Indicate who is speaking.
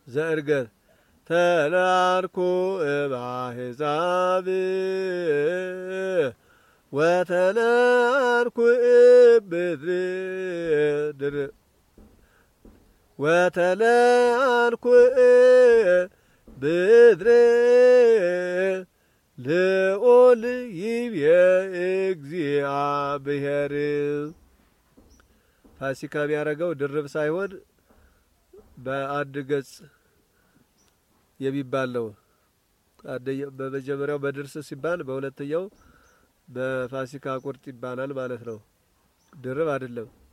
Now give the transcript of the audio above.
Speaker 1: ዘእርገት ተላርኩ እባሕዛብ ወተላርኩ እብድር ወተላርኩ ብድር ልዑል ይብየ እግዚአብሔር ፋሲካ የሚያደርገው ድርብ ሳይሆን በአንድ ገጽ የሚባል ነው። በመጀመሪያው በድርስ ሲባል በሁለተኛው በፋሲካ ቁርጥ ይባላል ማለት ነው። ድርብ አይደለም።